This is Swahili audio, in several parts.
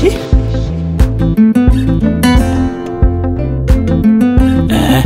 Eh.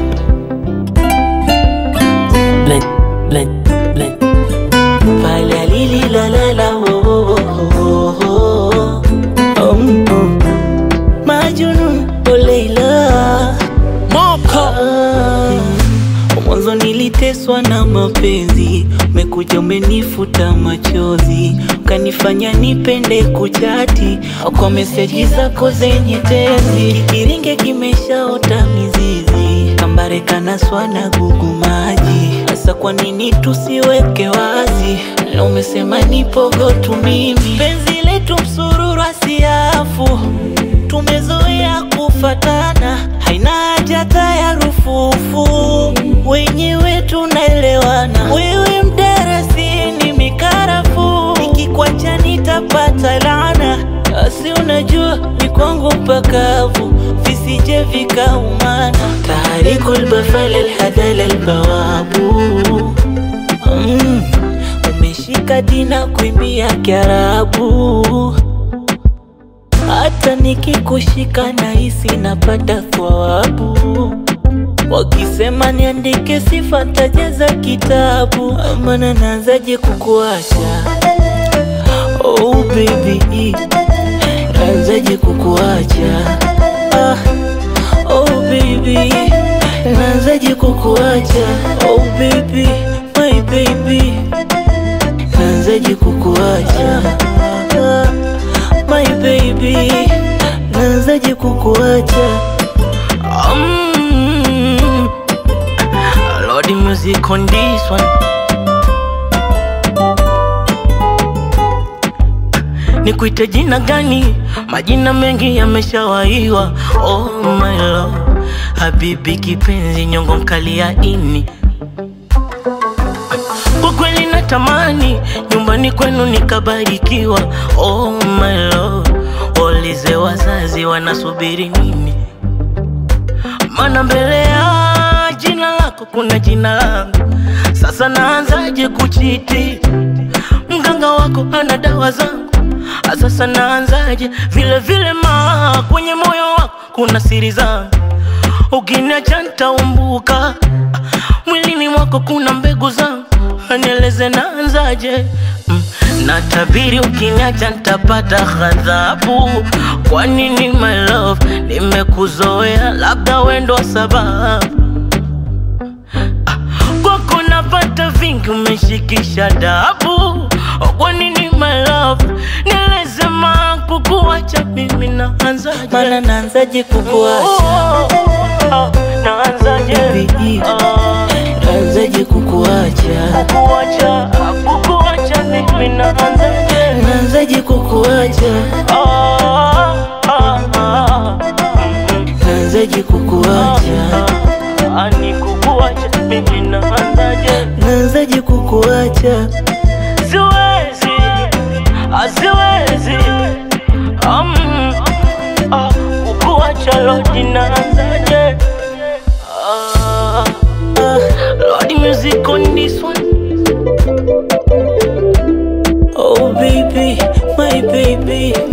Blend, blend, blend. Pale lili la la la oh, oh, oh, oh, oh. Um, um. Majnun oh Leila Moko Mwanzo niliteswa na mapenzi, umekuja umenifuta machozi, ukanifanya nipende kuchati kwa meseji zako zenye tezi. Kiringe kimeshaota mizizi, kambare kanaswa na gugu maji. Sasa kwa nini tusiweke wazi? Na umesema nipogo tu mimi, penzi letu msururu asiafu tumezoea kufatana, haina haja hata ya rufufu, wenyewe tunaelewana. Wewe mdarasini mikarafu, nikikwacha nitapata laana. Asi unajua ni kwangu pakavu, visije vikaumana. Taharikul bafal alhadal albawabu mm, umeshika dina kuimbia Kiarabu hata nikikushika nahisi napata thawabu. Wakisema niandike sifa tajaza kitabu, maana naanzaje kukuacha? Oh baby, naanzaje kukuacha? Ah, oh baby, naanzaje kukuacha? Oh baby, my baby, naanzaje kukuacha? Ah, my baby, naanzaje kukuacha? Um, Lord, the music on this one. Nikuite jina gani? Majina mengi yameshawaiwa. Oh my love, habibi kipenzi, nyongo mkali ya ini. Kwa kweli natamani nyumbani kwenu nikabarikiwa. Oh my love, waulize wazazi wanasubiri nini? Mana mbele ya jina lako kuna jina langu. Sasa naanzaje kuchiti? Mganga wako ana dawa zangu. Ah, Sasa naanzaje? Vile vile ma kwenye moyo wako kuna siri zangu. Ukiniacha nitaumbuka. Mwilini mwako kuna mbegu zangu. Nieleze naanzaje? Mm, Natabiri ukiniacha nitapata ghadhabu. Kwa nini my love, nimekuzoea, labda wendo sababu kwako napata vingi, umeshikisha dabu. Kwa nini my love, nieleze ma kukuacha mimi naanzaje? Maana naanzaje kukuacha? Oh, oh, oh, naanzaje? Baby, Ah, naanzaje kukuacha? kukuacha, kukuacha mimi naanzaje? Naanzaje kukuacha? Ah, ah, ah, Naanzaje kukuacha? ah, ni kukuacha mimi naanzaje? Naanzaje kukuacha? Siwezi, ah, siwezi um, ah, kukuacha Lord naanzaje? Ah, Ah, Lord music on this one oh baby, my baby,